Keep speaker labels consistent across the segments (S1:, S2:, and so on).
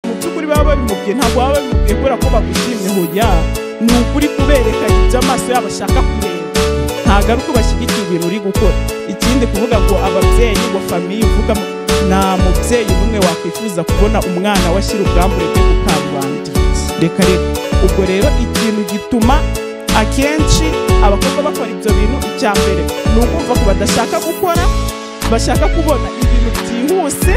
S1: ukuri baba babimubwiye ntabwo baba babimubwiye kubera ko bagushimye hoya ni ukuri kuberekana ibyo amaso yabo ashaka kureba ntabwo ari uko bashyigikiye ibintu uri gukora ikindi kuvuga ngo ababyeyi ngo famiye uvugamo nta mubyeyi n'umwe wakwifuza kubona umwana we ashyira ubwambure bwe ku karubanda reka rero ubwo rero ikintu gituma akenshi abakobwa bakora ibyo bintu icya mbere ni ukumva ko badashaka gukora bashaka kubona ibintu byihuse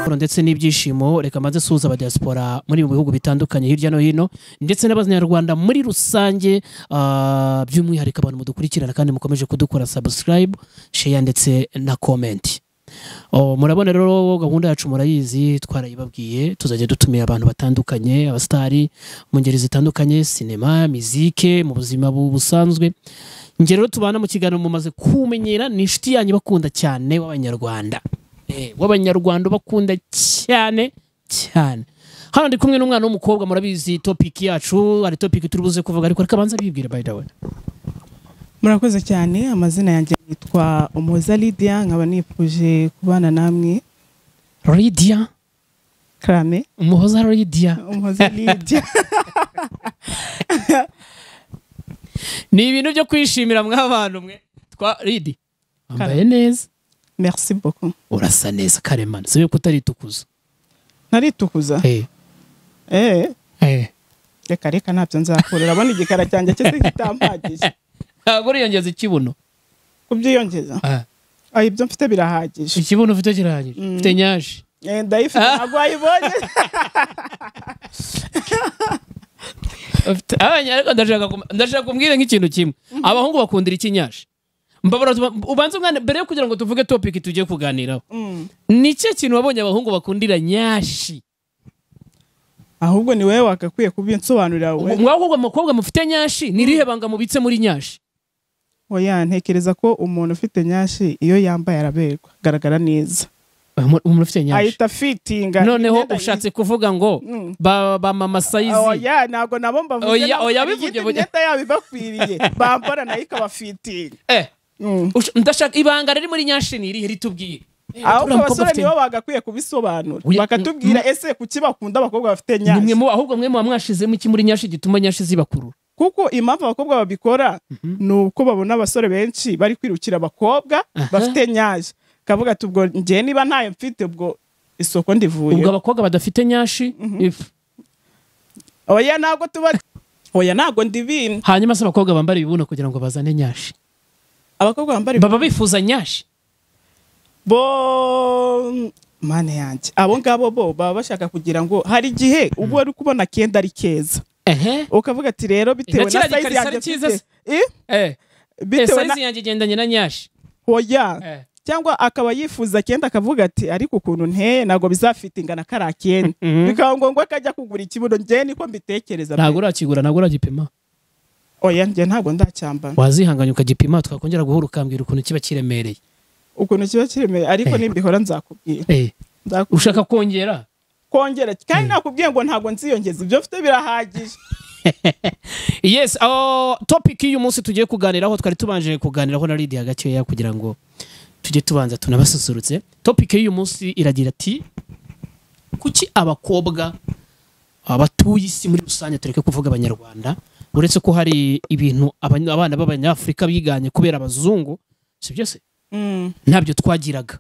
S2: amahoro ndetse n'ibyishimo reka maze suhuza abadiaspora muri mu bihugu bitandukanye hirya no hino ndetse n'abanyarwanda muri rusange ah, by'umwihariko abantu mudukurikirana kandi mukomeje kudukora subscribe share ndetse na comment Oh, murabona rero gahunda yacu murayizi twarayibabwiye tuzajya dutumira abantu batandukanye abasitari mu ngeri zitandukanye sinema mizike mu buzima bu- busanzwe njye rero tubana mu kiganiro mumaze kumenyera ni inshuti yanyu bakunda cyane w'abanyarwanda Eh, w'abanyarwanda bakunda cyane cyane hano ndi kumwe n'umwana w'umukobwa murabizi topiki yacu hari topiki turi buze kuvuga ariko reka abanza bibwira by the way
S3: murakoze cyane amazina yanjye yitwa umuhoza lidiya nkaba nifuje kubana namwe
S2: Lydia
S3: karame
S2: umuhoza Lydia
S3: umuhoza lidiya
S2: ni ibintu byo kwishimira mw'abantu mwe twa Lydia wambaye neza
S3: merci boko
S2: urasa neza karemano sibe kutaritukuza
S3: ntaritukuza
S2: eh
S3: eee
S2: eh
S3: reka reka ntabyo nzakora urabona igikara cyanjye cyose kitampagije
S2: ntabwo uriyongeza ikibuno
S3: kubyiyongeza
S2: Ah,
S3: aho ibyo mfite birahagije
S2: ikibuno ufite kirahagije
S3: Mm.
S2: ufite nyaje
S3: Eh, ndayifite ntabwo wayibonye
S2: Ufite- abanya- ariko ndashaka kum- ndashaka kumbwira nk'ikintu kimwe abahungu bakundira ikinyashi mbabara tuba- ubanze umwana mbere yo kugira ngo tuvuge topiki tugiye kuganiraho
S3: Mm.
S2: ni cyo kintu wabonye abahungu bakundira nyashi
S3: ahubwo ni wowe wagakwiye kubinsobanurira
S2: Ubwo
S3: wowe
S2: mwahubwo mukobwa mufite nyashi ni irihe banga mubitse muri nyashi
S3: oya ntekereza ko umuntu ufite nyashi iyo yambaye araberwa agaragara neza
S2: Umu- umuntu ufite nyashi
S3: ahita fitinga
S2: noneho
S3: imyenda
S2: ushatse kuvuga ngo
S3: Mm.
S2: ba ba mama sayizi
S3: oya ntabwo nabo mbavuze
S2: Oya,
S3: nabo,
S2: oya,
S3: hari
S2: bivuge,
S3: iyindi
S2: bivuge.
S3: myenda yabo ibakwiriye bambara nayo ikabafitinga
S2: Eh,
S3: Mm.
S2: ush- ndashaka ibanga riri muri nyashi ni irihe ritubwiye Eh,
S3: ahubwo
S2: uriya mukobwa
S3: abasore
S2: afite-
S3: nibo bagakwiye kubisobanura
S2: Oya,
S3: bakatubwira ese kuki bakunda abakobwa bafite
S2: ni mwe
S3: nyashi
S2: mu- ahubwo mwe muba mwashizemo iki muri nyashi gituma nyashi zibakurura
S3: kuko impamvu abakobwa babikora ni uko babona abasore benshi bari kwirukira abakobwa
S2: Aha.
S3: bafite nyashi kavuga ati ubwo njye niba ntayo mfite ubwo isoko ndivuye
S2: ubwo abakobwa badafite nyashi if-
S3: oya ntabwo tuba oya ntabwo ndibina
S2: hanyuma se abakobwa bambara ibibuno kugira ngo bazane nyashi
S3: abakobwa bambara
S2: baba bifuza nyashi
S3: bo mane yanjye abo ngabo bo baba bashaka kugira ngo hari igihe uba wari kubona akenda ari keza
S2: ehe
S3: ukavuga ati rero bitewe
S2: kiriya
S3: na sayizi
S2: gikariso ari
S3: yanjye
S2: cyiza
S3: mfite
S2: se?
S3: Eh,
S2: eh Eh,
S3: bitewe na
S2: size yanjye igendanye na nyashi
S3: oya
S2: Eh.
S3: cyangwa akaba yifuza akenda akavuga ati ariko ukuntu nteye ntabwo bizafite ingana kari akenda
S2: Mhm.
S3: bikaba ngombwa ko ajya kugura ikibuno njye niko mbitekereza
S2: ntabwo urakigura ntabwo uragipima
S3: oya njye ntabwo ndacyambara
S2: wazihanganya ukagipima twakongera guhura ukambwira ukuntu kiba kiremereye
S3: ukuntu kiba kiremeye ariko
S2: Eh.
S3: nimbihora nzakubwira
S2: Eh,
S3: Nzakubwira.
S2: ushaka kongera
S3: kongera kandi nakubwiye ngo ntabwo nziyongeza ibyo mfite birahagije
S2: yes oh, topic y'uyu munsi tugiye kuganiraho twari tubanje kuganiraho na Lydia gakeya kugira ngo tujye tubanza tunabasusurutse topic y'uyu munsi iragira ati kuki abakobwa abatuye isi muri rusange tureke kuvuga abanyarwanda uretse ko hari ibintu abany- abana b'abanyafurika biganye kubera abazungu si byose
S3: Mm.
S2: ntabyo twagiraga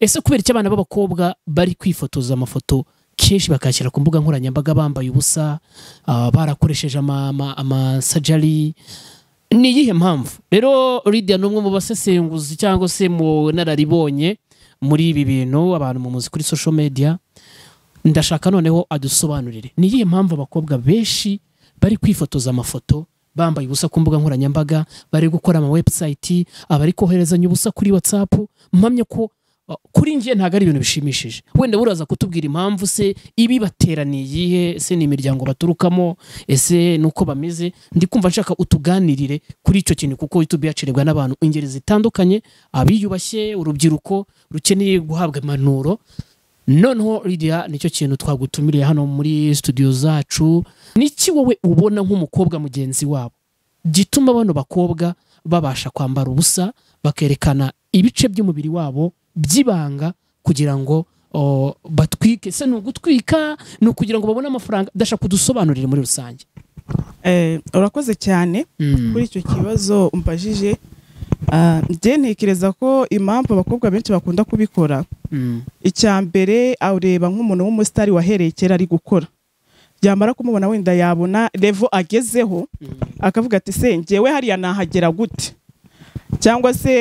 S2: ese kubera iki abana b'abakobwa bari kwifotoza amafoto kenshi bakayashyira ku mbuga nkoranyambaga bambaye ubusa ah, barakoresheje ama- ama- amasajari ni iyihe mpamvu rero Lydia ni umwe mu basesenguzi cyangwa se mu nararibonye muri ibi bintu abantu mumuzi kuri social media ndashaka noneho adusobanurire ni iyihe mpamvu abakobwa benshi bari kwifotoza amafoto bambaye ubusa ku mbuga nkoranyambaga bari gukora ama website abari koherezanya ubusa kuri whatsapp mpamye ko uh, kuri njye ntabwo ari ibintu bishimishije wenda buraza kutubwira impamvu se ibibateraniye iyihe ese ni imiryango baturukamo ese ni uko bameze ndi kumva nshaka utuganirire kuri icyo kintu kuko youtube yacirirwa n'abantu ingeri zitandukanye abiyubashye urubyiruko rukeneye guhabwa impanuro noneho Lydia nicyo kintu twagutumiriye hano muri studio zacu niki wowe ubona nk'umukobwa mugenzi wabo gituma bano bakobwa babasha kwambara ubusa bakerekana ibice by'umubiri wabo by'ibanga kugira ngo o, bat- gutwike se ni ugutwika ni ukugira ngo babone amafaranga ndashaka kudusobanurire muri rusange
S3: Eh, urakoze cyane
S2: Mm.
S3: kuri icyo kibazo umbajije ah, njye ntekereza ko impamvu abakobwa benshi bakunda kubikora
S2: Mm.
S3: icya mbere awureba nk'umuntu w'umusitari wahereye kera ari gukora byamara kumubona wenda yabona revo agezeho akavuga ati se njyewe hariya nahagera gute cyangwa se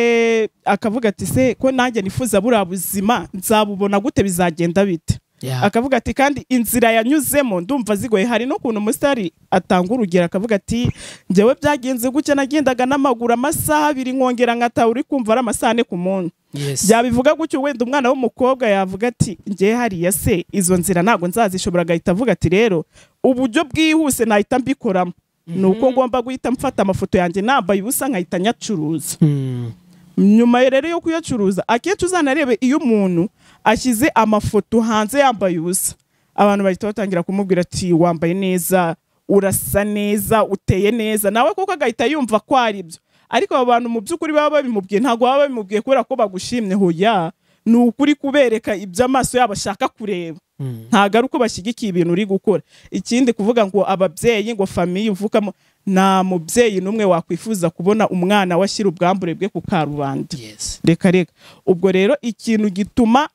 S3: akavuga ati se ko nanjye nifuza buriya buzima nzabubona gute bizagenda bite
S2: Yeah.
S3: akavuga ati kandi inzira yanyuzemo ndumva zigoye hari n'ukuntu umusitari atanga urugero akavuga ati njyewe byagenze gutya nagendaga n'amaguru amasaha abiri nkongera nkataha uri kumva ari amasaha ane ku munsi
S2: Yes.
S3: byabivuga gutyo wenda umwana w'umukobwa yavuga ati njye hariya se izo nzira ntabwo nzazishobora agahita avuga ati rero uburyo bwihuse nahita mbikoramo ni uko ngomba guhita mfata amafoto yanjye nambaye ubusa nkahita nyacuruza
S2: Mm.
S3: nyuma ye rero yo kuyacuruza akenshi uzanarebe iyo umuntu ashyize amafoto hanze yambaye ubusa abantu bahita batangira kumubwira ati wambaye neza urasa neza uteye neza nawe koko agahita yumva ko ari byo ariko abo bantu mu by'ukuri baba babimubwiye ntabwo baba babimubwiye kubera ko bagushimye hoya ni ukuri kubereka ibyo amaso yabo ashaka kureba
S2: Mm.
S3: ntabwo ari uko bashyigikiye ibintu uri gukora ikindi kuvuga ngo ababyeyi ngo famiye uvukamo nta mubyeyi n'umwe wakwifuza kubona umwana we ashyira ubwambure bwe ku karubanda
S2: Yes.
S3: reka reka ubwo rero ikintu gituma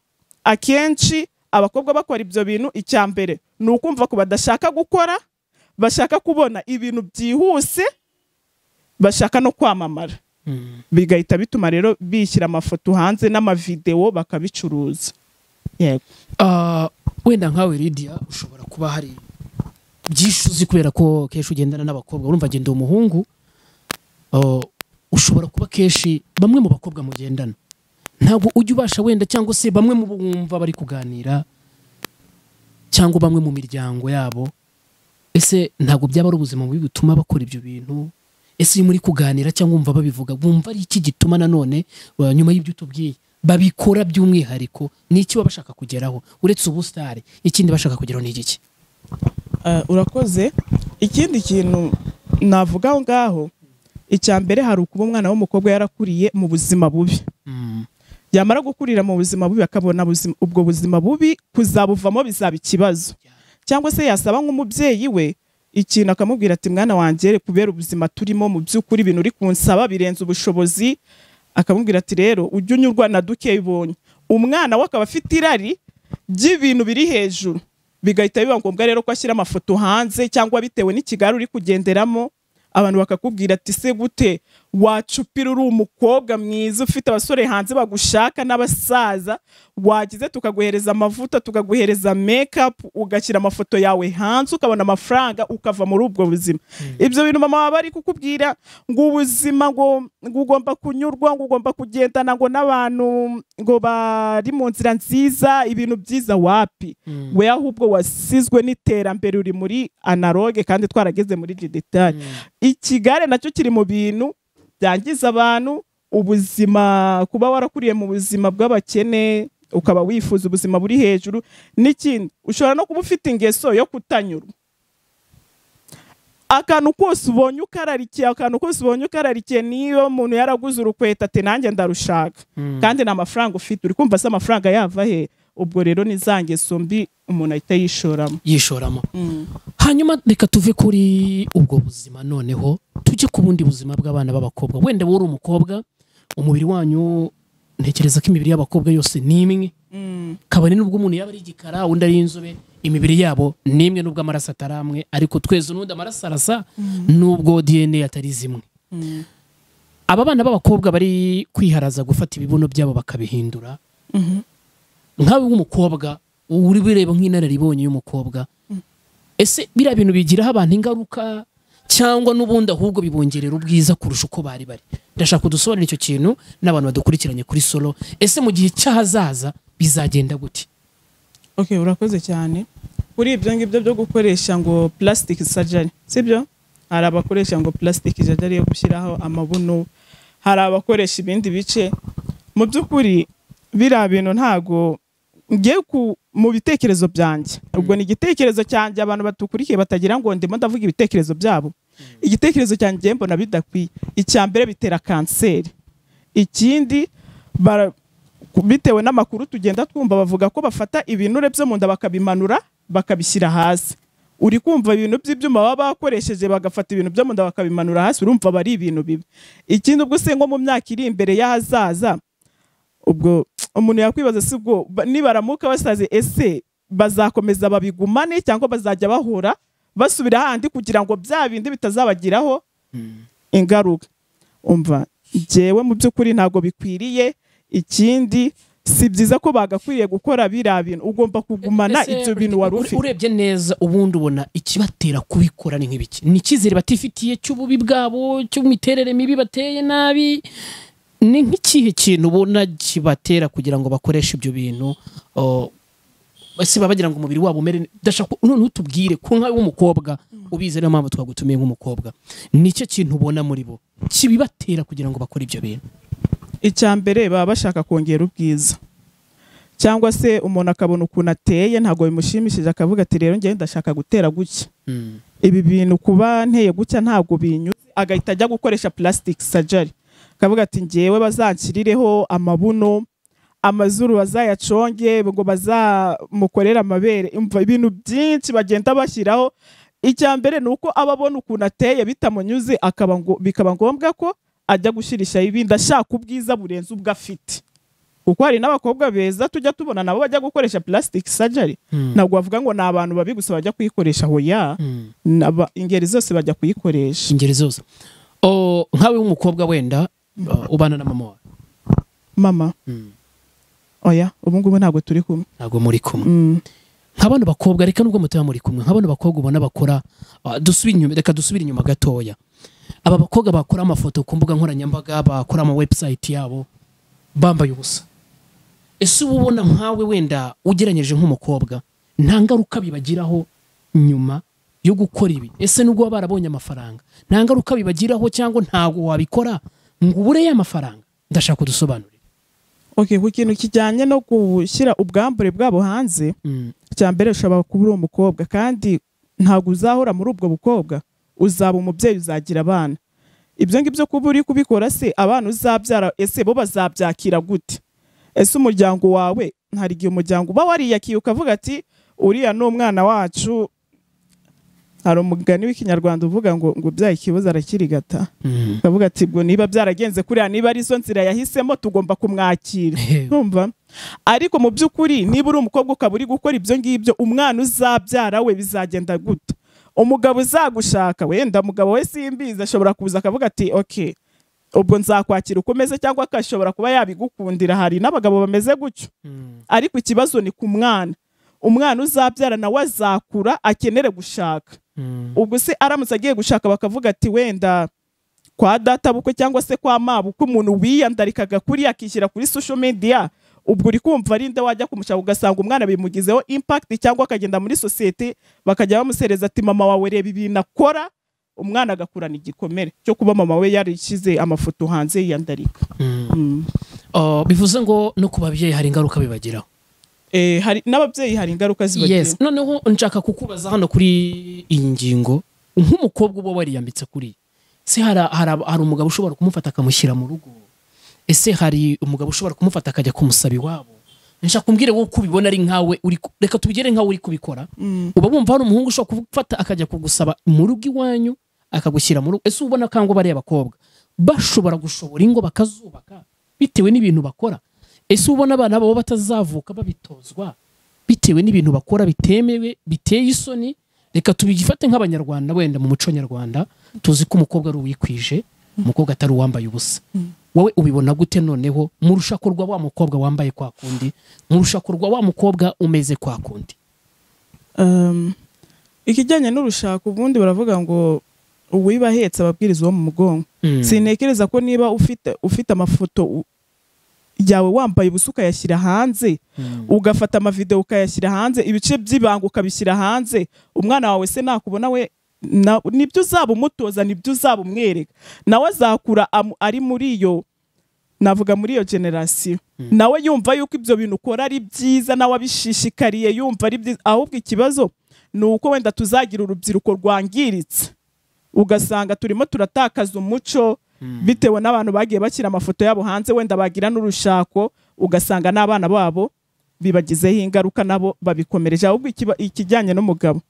S3: akenshi abakobwa bakora ibyo bintu icya mbere ni ukumva ko badashaka gukora bashaka kubona ibintu byihuse bashaka no kwamamara
S2: Mm.
S3: bigahita bituma rero bishyira amafoto hanze n'amavidewo bakabicuruza yego
S2: Ah, wenda nkawe Lydia ushobora kuba hari byinshi uzi kubera ko kenshi ugendana n'abakobwa urumva ngenda umuhungu oh, ushobora kuba kenshi bamwe mu bakobwa mugendana ntabwo ujya ubasha wenda cyangwa se bamwe mu bo wumva bari kuganira cyangwa bamwe mu miryango yabo ese ntabwo byaba ari ubuzima bubi butuma bakora ibyo bintu ese iyo muri kuganira cyangwa wumva babivuga wumva ari iki gituma nanone wa- nyuma y'ibyo utubwiye babikora by'umwihariko ni iki baba bashaka kugeraho uretse ubusitari ikindi bashaka kugeraho ni igiki
S3: Eh, urakoze ikindi kintu navuga aho ngaho icya mbere hari ukuba umwana w'umukobwa yarakuriye mu buzima bubi
S2: Mm,
S3: yamara gukurira mu buzima bubi akabona buzima- ubwo buzima bubi kuzabuvamo bizaba ikibazo cyangwa se yasaba nk'umubyeyi we ikintu akamubwira ati mwana wanjye kubera ubuzima turimo mu by'ukuri ibintu uri kunsaba birenze ubushobozi akamubwira ati rero ujye unyurwa na duke ibonye umwana we akaba afite irari ry'ibintu biri hejuru bigahita biba ngombwa rero ko ashyira amafoto hanze cyangwa bitewe n'ikigare uri kugenderamo abantu bakakubwira ati se gute wacupira uri umukobwa mwiza ufite abasore hanze bagushaka n'abasaza wagize tukaguhereza amavuta tukaguhereza mekapu ugashyira amafoto yawe hanze ukabona amafaranga ukava muri ubwo buzima ibyo bintu mama baba bari kukubwira ngo ubuzima ngo ngo ugomba kunyurwa ngo ugomba kugendana ngo n'abantu ngo bari mu nzira nziza ibintu byiza wapi
S2: mm,
S3: we ahubwo wasizwe n'iterambere uri muri analoge kandi twarageze muri digitali
S2: mm.
S3: ikigare nacyo kiri mu bintu byangiza abantu ubuzima kuba warakuriye mu buzima bw'abakene ukaba wifuza ubuzima buri hejuru n'ikindi ushobora no kuba ufite ingeso yo kutanyurwa akantu kose ubonye ukararikiye akantu kose ubonye ukararikiye niyo umuntu yaraguze urukweta ati nanjye ndarushaka
S2: Mm.
S3: kandi nta mafaranga ufite uri kumva se amafaranga yava he ubwo rero ni za ngeso mbi umuntu ahita yishoramo
S2: yishoramo hanyuma reka tuve kuri ubwo buzima noneho tujye ku bundi buzima bw'abana b'abakobwa wenda wowe uri umukobwa umubiri wanyu ntekereza ko imibiri y'abakobwa yose ni imwe kabone n'ubwo umuntu yaba ari igikara undi ari inzobe imibiri yabo ni imwe n'ubwo amaraso atari amwe ariko tweze n'undi amaraso arasa n'ubwo dna atari zimwe aba bana b'abakobwa bari kwiharaza gufata ibibuno byabo bakabihindura nkawe w'umukobwa uri bireba nk'inararibonye y'umukobwa ese biriya bintu bigiraho abantu ingaruka cyangwa n'ubundi ahubwo bibongerera ubwiza kurusha uko bari bari ndashaka kudusobanurira icyo kintu n'abantu badukurikiranye kuri solo ese mu gihe cy'ahazaza bizagenda gute
S3: Okay, urakoze cyane. Kuri ibyo ngibyo byo gukoresha ngo plastic surgery, sibyo? Hari abakoresha ngo plastic surgery yo gushyiraho amabuno, hari abakoresha ibindi bice. Mu by'ukuri biriya bintu ntago ngiye ku mu bitekerezo byanjye. Ubwo ni igitekerezo cyanjye abantu batukurikiye batagira ngo ndimo ndavuga ibitekerezo byabo. Igitekerezo cyanjye njye mbona bidakwiye. Icya mbere bitera kanseri. Ikindi bara bitewe n'amakuru tugenda twumva bavuga ko bafata ibinure byo mu nda bakabimanura bakabishyira hasi uri kumva ibintu by'ibyuma baba bakoresheje bagafata ibintu byo mu nda bakabimanura hasi urumva aba ari ibintu bibi ikindi ubwo se nko mu myaka iri imbere y'ahazaza ubwo umuntu yakwibaza si ubwo ba- nibaramuka basaze ese bazakomeza babigumane cyangwa bazajya bahura basubira ahandi kugira ngo bya bindi bitazabagiraho ingaruka umva njyewe mu by'ukuri ntabwo bikwiriye ikindi si byiza ko bagakwiriye gukora biriya bintu ugomba kugumana
S2: Ese
S3: ibyo bintu wari
S2: ure-
S3: ufite
S2: urebye neza ubundi ubona ikibatera kubikora ni nk'ibiki ni icyizere batifitiye cy'ububi bwabo cy'imiterere mibi bateye nabi ni nk'ikihe kintu ubona kibatera kugira ngo bakoreshe ibyo bintu o, ese baba bagira ngo umubiri wabo umere ne- ndashaka ko- noneho utubwire ku nka w'umukobwa ubizi niyo mpamvu twagutumiye nk'umukobwa nicyo kintu ubona muri bo kibibatera kugira ngo bakore ibyo bintu
S3: icya mbere baba bashaka kongera ubwiza cyangwa se umuntu akabona ukuntu ateye ntabwo bimushimishije akavuga ati rero njyewe ndashaka gutera gutya
S2: Mm.
S3: ibi bintu kuba nteye gutya ntabwo binyuze agahita ajya gukoresha plastic surgery akavuga ati njyewe bazanshyirireho amabuno amazuru bazayaconge ngo bazamukorere amabere Umva, ibintu byinshi bagenda bashyiraho icya mbere ni uko aba abona ukuntu ateye bitamunyuze akaba ngo- bikaba ngombwa ko ajya gushyirishaho ibindi ashaka ubwiza burenze ubwo afite kuko hari n'abakobwa beza tujya tubona nabo bajya gukoresha plastic surgery
S2: Mm.
S3: ntabwo bavuga ngo ni abantu babi gusa bajya kuyikoresha hoya
S2: Mm.
S3: Naba- ingeri zose bajya kuyikoresha
S2: ingeri zose O, nkawe w'umukobwa wenda o, ubana na mama wawe
S3: mama oya ubu ngubu ntabwo turi kumwe
S2: ntabwo muri kumwe
S3: Mm.
S2: nka bano bakobwa reka nubwo mutaba muri kumwe nka bano bakobwa ubona bakora ah, dusubire inyuma reka dusubire inyuma gatoya aba bakobwa bakora amafoto ku mbuga nkoranyambaga bakora ama website yabo bambaye ubusa ese uba ubona nkawe wenda ugereranyije nk'umukobwa nta ngaruka bibagiraho nyuma yo gukora ibi ese nubwo baba barabonye amafaranga nta ngaruka bibagiraho cyangwa ntabwo wabikora ngo ubure ya mafaranga ndashaka kudusobanurira
S3: okay ku kintu kijyanye no gushyira ubwambure bwabo hanze icya mbere ushobora kuba uri umukobwa kandi ntabwo uzahora muri ubwo bukobwa uzaba umubyeyi uzagira abana ibyo ngibyo kuba uri kubikora se abana uzabyara ese bo bazabyakira gute ese umuryango wawe hari igihe umuryango uba wariyakiye ukavuga ati uriya ni umwana wacu hari umugani w'ikinyarwanda uvuga ngo ngo ubyaye ikibuza arakirigata ukavuga ati ubwo niba byaragenze kuriya niba ari zo nzira yahisemo tugomba kumwakira numva ariko mu by'ukuri niba uri umukobwa ukaba uri gukora ibyo ngibyo umwana uzabyara we bizagenda gute umugabo uzagushaka wenda umugabo we simbizi ashobora kuza akavuga ati ok ubwo nzakwakira ukomeze cyangwa akashobora kuba yabigukundira hari n'abagabo bameze gutyo ariko ikibazo ni ku mwana umwana uzabyara nawe azakura akenere gushaka ubwo se aramutse agiye gushaka bakavuga ati wenda kwa databukwe cyangwa se kwa mabukwe umuntu wiyandarikaga kuri akishyira kuri social media ubwo uri kumva ari nde wajya kumushaka ugasanga umwana bimugizeho impact cyangwa akagenda muri sosiyete bakajya bamusereza ati mama wawe reba ibintu akora umwana agakurana igikomere cyo kuba mama we yarishyize amafoto hanze yiyandarika Mm.
S2: Oh, bivuze ngo no ku babyeyi hari ingaruka bibagiraho
S3: Eh, hari n'ababyeyi hari ingaruka zibagira
S2: yes noneho nshaka kukubaza hano kuri iyi ngingo nk'umukobwa uba wariyambitse kuri se hari hari- hari umugabo ushobora kumufata akamushyira mu rugo ese hari umugabo ushobora kumufata akajya kumusaba iwabo nshaka kumbwire wowe uko ubibona ari nkawe uri ku- reka tubigere nkawe uri kubikora
S3: Mm.
S2: uba wumva hari umuhungu ushobora kugufata akajya kugusaba mu rugo iwanyu akagushyira mu rugo ese uba ubona kango bariya bakobwa bashobora gushobora ingo bakazubaka bitewe n'ibintu bakora ese uba ubona abana babo batazavuka babitozwa bitewe n'ibintu bakora bitemewe biteye isoni reka tubifate nk'abanyarwanda wenda mu muco nyarwanda tuzi ko umukobwa ari uwikwije umukobwa atari uwambaye ubusa wowe ubibona gute noneho murusha kurwa wa mukobwa wambaye kwa kundi murusha kurwa wa mukobwa umeze kwa kundi
S3: Um, ikijyanye n'urushaka ubundi baravuga ngo uwiba ahetse ababwiriza uwo mu mugongo
S2: Mm.
S3: sintekereza ko niba ufite ufite amafoto u- yawe wambaye ubusa ukayashyira hanze
S2: Mm.
S3: ugafata amavideo ukayashyira hanze ibice by'ibanga ukabishyira hanze umwana wawe se nakubona we na- nibyo uzaba umutoza nibyo uzaba umwereka nawe azakura amu- ari muri iyo navuga muri iyo generasiyo nawe yumva yuko ibyo bintu ukora ari byiza nawe abishishikariye yumva ari byiza ahubwo ikibazo ni uko wenda tuzagira urubyiruko rwangiritse ugasanga turimo turatakaza umuco bitewe n'abantu bagiye bashyira amafoto yabo hanze wenda bagira n'urushako ugasanga n'abana babo bibagizeho ingaruka nabo babikomereje ahubwo ikiba- ikijyanye n'umugabo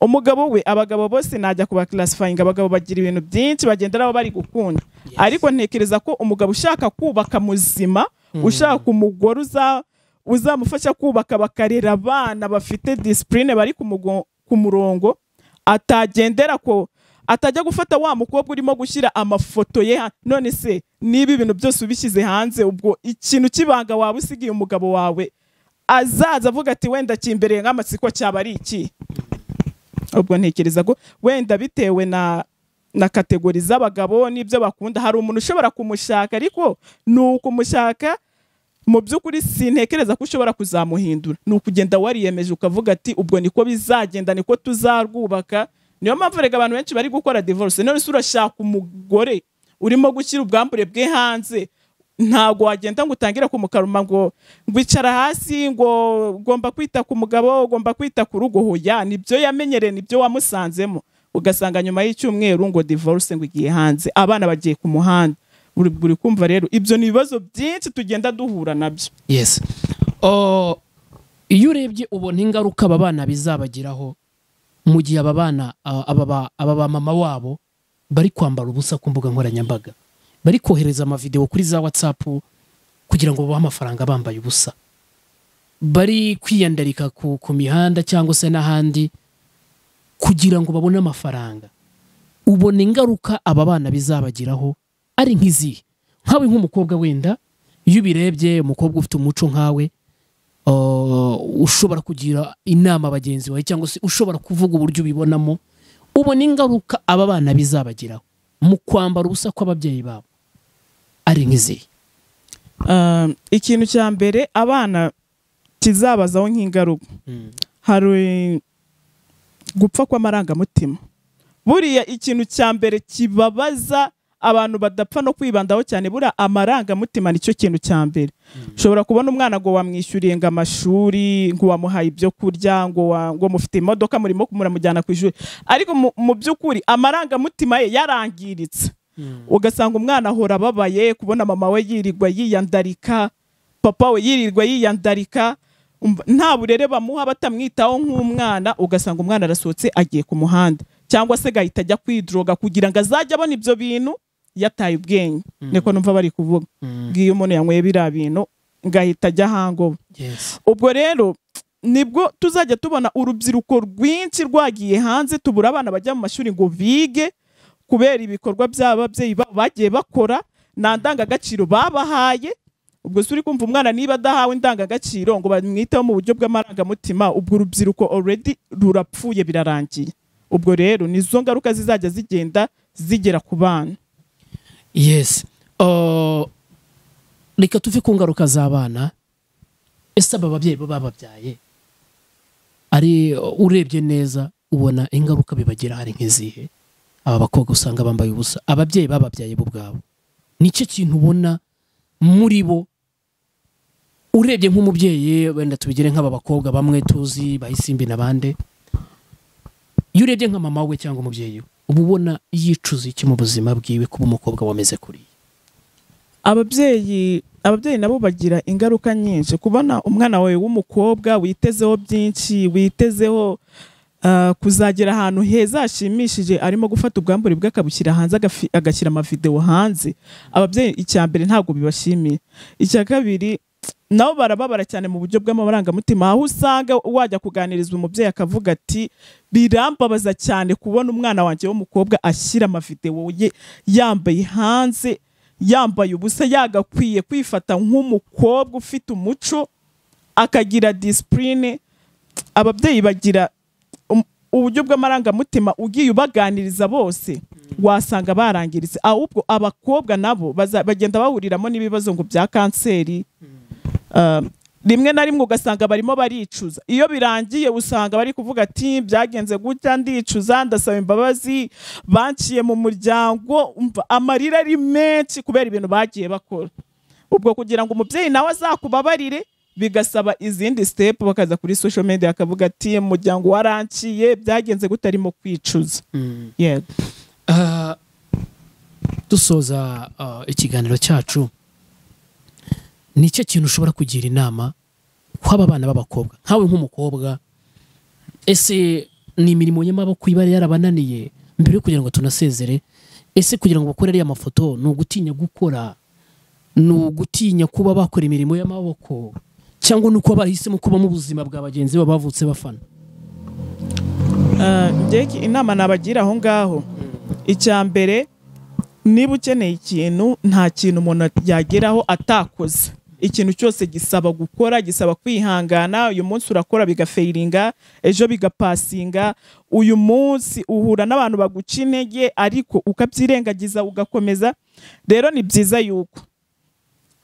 S3: umugabo we abagabo bose najya kubakarasifayinga abagabo bagira ibintu byinshi bagenda nabo bari gukunda ariko ntekereza ko umugabo ushaka kubaka muzima ushaka umugore uza- uzamufasha kubaka bakarera abana bafite disipurine bari ku mugo- ku murongo atagendera ko atajya gufata wa mukobwa urimo gushyira amafoto ye ha- none se niba ibintu byose ubishyize hanze ubwo ikintu cy'ibanga waba usigiye umugabo wawe azaza avuga ati wenda kimbereye nk'amatsiko cyaba ari iki ubwo ntekereza ko wenda bitewe na na kategori z'abagabo n'ibyo bakunda hari umuntu ushobora kumushaka ariko ni ukumushaka mu by'ukuri sintekereza ko ushobora kuzamuhindura ni ukugenda wariyemeje ukavuga ati ubwo niko bizagenda niko tuzarwubaka niyo mpamvu rega abantu benshi bari gukora divorce none se urashaka umugore urimo gushyira ubwambure bwe hanze ntabwo wagenda ngo utangire kumukaruma ngo ngo icara hasi ngo ugomba kwita ku mugabo ugomba kwita ku rugo hoya nibyo yamenyereye nibyo wamusanzemo ugasanga nyuma y'icyumweru ngo divorce ngo igiye hanze abana bagiye ku muhanda buri buri kumva rero ibyo ni ibibazo byinshi tugenda duhura nabyo
S2: yes Oh, iyo urebye ubona ingaruka aba bana bizabagiraho mu gihe aba bana ah, aba ba- aba ba mama wabo bari kwambara ubusa ku mbuga nkoranyambaga bari kohereza amavidewo kuri za watsapu kugira ngo babahe amafaranga bambaye ubusa bari kwiyandarika ku, ku mihanda cyangwa se n'ahandi kugira ngo babone amafaranga ubona ingaruka aba bana bizabagiraho ari nk'izihe nkawe nk'umukobwa wenda iyo ubirebye umukobwa ufite umuco nkawe uh, ushobora kugira inama bagenzi bawe cyangwa se ushobora kuvuga uburyo ubibonamo ubona ingaruka aba bana bizabagiraho mu kwambara ubusa kw'ababyeyi babo ari nk'izihe
S3: Um, ikintu cya mbere abana kizabazaho nk'ingaruka
S2: Mm.
S3: hari gupfa kw'amarangamutima buriya ikintu cya mbere kibabaza abantu badapfa no kwibandaho cyane buriya amarangamutima nicyo kintu cya mbere ushobora kubona umwana ngo wamwishyuriye ngo amashuri ngo wamuhaye ibyo kurya ngo wa- ngo mufite imodoka murimo muramujyana ku ishuri ariko mu- mu by'ukuri amarangamutima ye yarangiritse ugasanga umwana ahora ababaye kubona mama we yirirwa yiyandarika papa we yirirwa yiyandarika umva- nta burere bamuha batamwitaho nk'umwana ugasanga umwana arasohotse agiye ku muhanda cyangwa se agahita ajya kwidroga kugira ngo azajye abona ibyo bintu yataye ubwenge niko numva bari kuvuga bwiyo umuntu yanyweye biriya bintu ngahita ajya hangoba
S2: Yes.
S3: ubwo rero nibwo tuzajya tubona urubyiruko rwinshi rwagiye hanze tubura abana bajya mu mashuri ngo bige kubera ibikorwa by'ababyeyi babo bagiye bakora nta ndangagaciro babahaye ubwo se uri kumva umwana niba adahawe indangagaciro ngo bamwiteho mu buryo bw'amarangamutima ubwo urubyiruko already rurapfuye birarangiye ubwo rero nizo ngaruka zizajya zigenda zigera ku bana
S2: yes Uh, reka tuve ku ngaruka z'abana ese aba babyeyi baba bababyaye ari urebye neza ubona ingaruka bibagira hari nk'izihe aba bakobwa usanga bambaye ubusa ababyeyi bababyaye bo ubwabo nicyo kintu ubona muri bo urebye nk'umubyeyi wenda tubigire nk'aba bakobwa bamwe tuzi bahisimbi na bande iyo urebye nka mama we cyangwa umubyeyi we uba ubona yicuza iki mu buzima bwiwe kuba umukobwa wameze kuriya
S3: ababyeyi ababyeyi nabo bagira ingaruka nyinshi kubona umwana wawe w'umukobwa witezeho byinshi witezeho ah, kuzagera ahantu heza hashimishije arimo gufata ubwambure bwe akabushyira hanze agafi- agashyira amavidewo hanze ababyeyi icya mbere ntabwo bibashimiye icya kabiri nabo barababara cyane mu buryo bw'amarangamutima aho usanga wajya kuganirizwa umubyeyi akavuga ati birambabaza cyane kubona umwana wanjye w'umukobwa ashyira amavidewo ye yambaye hanze yambaye ubusa yagakwiye kwifata nk'umukobwa ufite umuco akagira disipurine ababyeyi bagira um- uburyo bw'amarangamutima ugiye ubaganiriza bose wasanga barangiritse ahubwo abakobwa nabo baza- bagenda bahuriramo n'ibibazo ngo bya kanseri Um, rimwe na rimwe ugasanga barimo baricuza iyo birangiye usanga bari kuvuga ati byagenze gutya ndicuza ndasaba imbabazi banciye mu muryango umva amarira ari menshi kubera ibintu bagiye bakora ubwo kugira ngo umubyeyi nawe azakubabarire bigasaba izindi step bakaza kuri social media akavuga ati umuryango waranciye byagenze gute arimo kwicuza yego
S2: Ah, dusoza ah, ikiganiro cyacu nicyo kintu ushobora kugira inama kw'aba bana b'abakobwa nkawe nk'umukobwa ese ni imirimo y'amaboko iba yarabananiye mbere yo kugira ngo tunasezere ese kugira ngo bakore ariya mafoto ni ugutinya gukora ni ugutinya kuba bakora imirimo y'amaboko cyangwa ni uko bahisemo kuba mu buzima bwa bagenzi babo bavutse bafana
S3: Ah, njye inama nabagira aho ngaho icya mbere niba ukeneye ikintu nta kintu umuntu yageraho atakoze ikintu cyose gisaba gukora gisaba kwihangana uyu munsi urakora bigafayiringa ejo bigapasinga uyu munsi uhura n'abantu baguca intege ariko ukabyirengagiza ugakomeza rero ni byiza yuko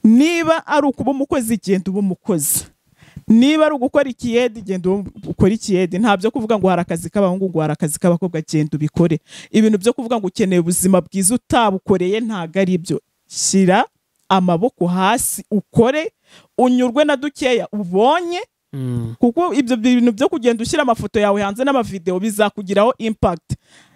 S3: niba ari ukuba umukozi genda uba umukozi niba ari ugukora ikiyedi genda ukora ikiyedi ntabyo kuvuga ngo hari akazi k'abahungu ngo hari akazi k'abakobwa genda ubikore ibintu byo kuvuga ngo ukeneye ubuzima bwiza utabukoreye ntabwo ari byo shyira amaboko hasi ukore unyurwe na dukeya ubonye kuko ibyo bintu byo kugenda ushyira amafoto yawe hanze n'amavideo bizakugiraho impact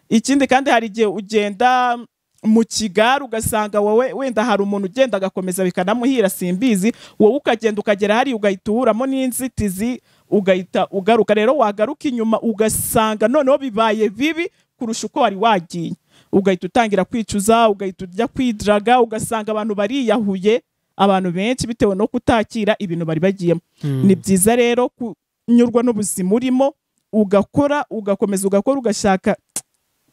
S3: ikindi kandi hari igihe ugenda mu kigare ugasanga wowe wenda hari umuntu ugenda agakomeza bikanamuhira simbizi wowe ukagenda ukagera hariya ugahita uhuriramo n'inzitizi ugahita ugaruka rero wagaruka inyuma ugasanga noneho bibaye bibi kurusha uko wari wagiye ugahita utangira kwicuza ugahita ujya kwidiraga ugasanga abantu bariyahuye abantu benshi bitewe no kutakira ibintu bari bagiyemo ni byiza rero kunyurwa n'ubuzima urimo ugakora ugakomeza ugakora ugashaka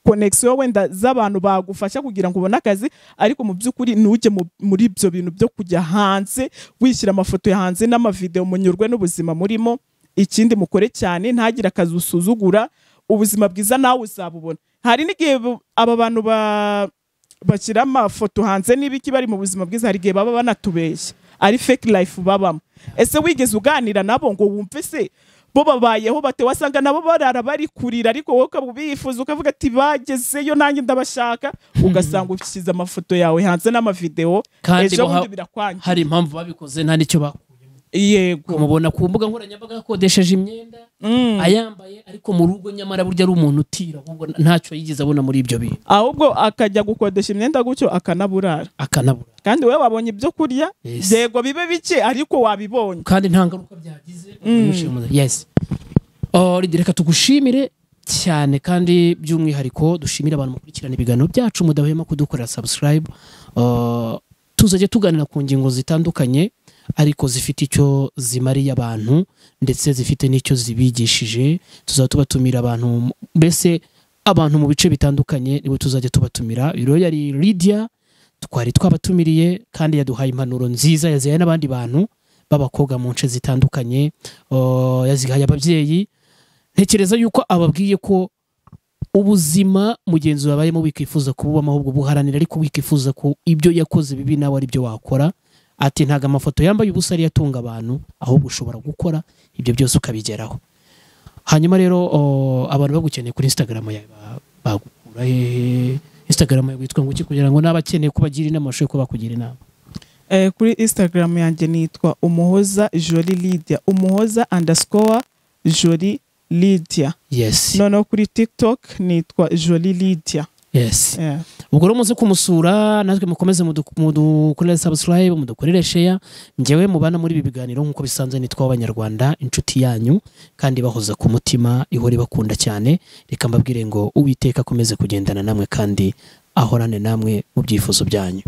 S3: konegisiyo wenda z'abantu bagufasha kugira ngo ubone akazi ariko mu by'ukuri ntujye mu- muri ibyo bintu byo kujya hanze wishyira amafoto ya hanze n'amavideo munyurwe n'ubuzima murimo ikindi mukore cyane ntagire akazi usuzugura ubuzima bwiza nawe uzabubona hari n'igihe bu- aba bantu ba bashyira amafoto hanze n'ibiki bari mu buzima bwiza hari igihe baba banatubeshya ari fake life babamo ese wigeze uganira nabo ngo wumve se bo babayeho bate wasanga nabo barara bari kurira ariko wowe ukaba ubifuza ukavuga ati bagezeyo nanjye ndabashaka ugasanga ushyize amafoto yawe hanze n'amavideo
S2: Kandi
S3: ejo
S2: baha-
S3: bundi birakwangiza
S2: hari impamvu babikoze nta n'icyo bakuyemo
S3: yego
S2: mubona ku mbuga nkoranyambaga yakodesheje imyenda
S3: Mm.
S2: ayambaye ariko mu rugo nyamara burya ari umuntu utira ahubwo ntacyo yigeze abona muri ibyo bintu
S3: ahubwo akajya gukodesha imyenda gutyo akanaburara
S2: akanabura
S3: kandi wowe wabonye ibyo kurya
S2: Yes.
S3: yego bibe bike ariko wabibonye
S2: kandi nta ngaruka byagize Umushimuzi. yes Oh, Lydie, reka tugushimire cyane kandi by'umwihariko dushimire abantu mukurikirana ibiganiro byacu mudahwema kudukorera subscribe Oh, tuzajya tuganira ku ngingo zitandukanye ariko zifite icyo zimariye abantu ndetse zifite n'icyo zibigishije tuzaba tubatumira abantu mu- mbese abantu mu bice bitandukanye nibo tuzajya tubatumira biro yari Lydia twari twabatumiriye kandi yaduhaye impanuro nziza yazihaye n'abandi bantu b'abakobwa mu nce zitandukanye Oh, yazihaye ababyeyi ntekereza yuko ababwiye ko ubuzima mugenzi wabayemo wikifuza kububamo ahubwo buharanira ariko wikifuza ko ibyo yakoze bibi nawe ari byo wakora ati ntago amafoto yambaye ubusa ariyo atunga abantu ahubwo ushobora gukora ibyo byose ukabigeraho hanyuma rero oh, abantu bagukeneye kuri instagram yawe ba- bagukura hehe instagram yawe witwa nguki kugira ngo n'abakeneye kubagira inama bashobore kuba bakugira inama
S3: Eh, kuri instagram yanjye nitwa umuhoza joli lydia umuhoza underscore joli lydia
S2: yes
S3: noneho kuri tiktok nitwa joli lydia
S2: yes
S3: Eh.
S2: ubwo rero muze kumusura natwe mukomeze mudu- mudukorere subscribe mudukorere share njyewe mubana muri ibi biganiro nk'uko bisanzwe nitwa abanyarwanda inshuti yanyu kandi bahoza ku mutima ihora ibakunda cyane reka mbabwire ngo uwiteka akomeze kugendana namwe kandi ahorane namwe mu byifuzo byanyu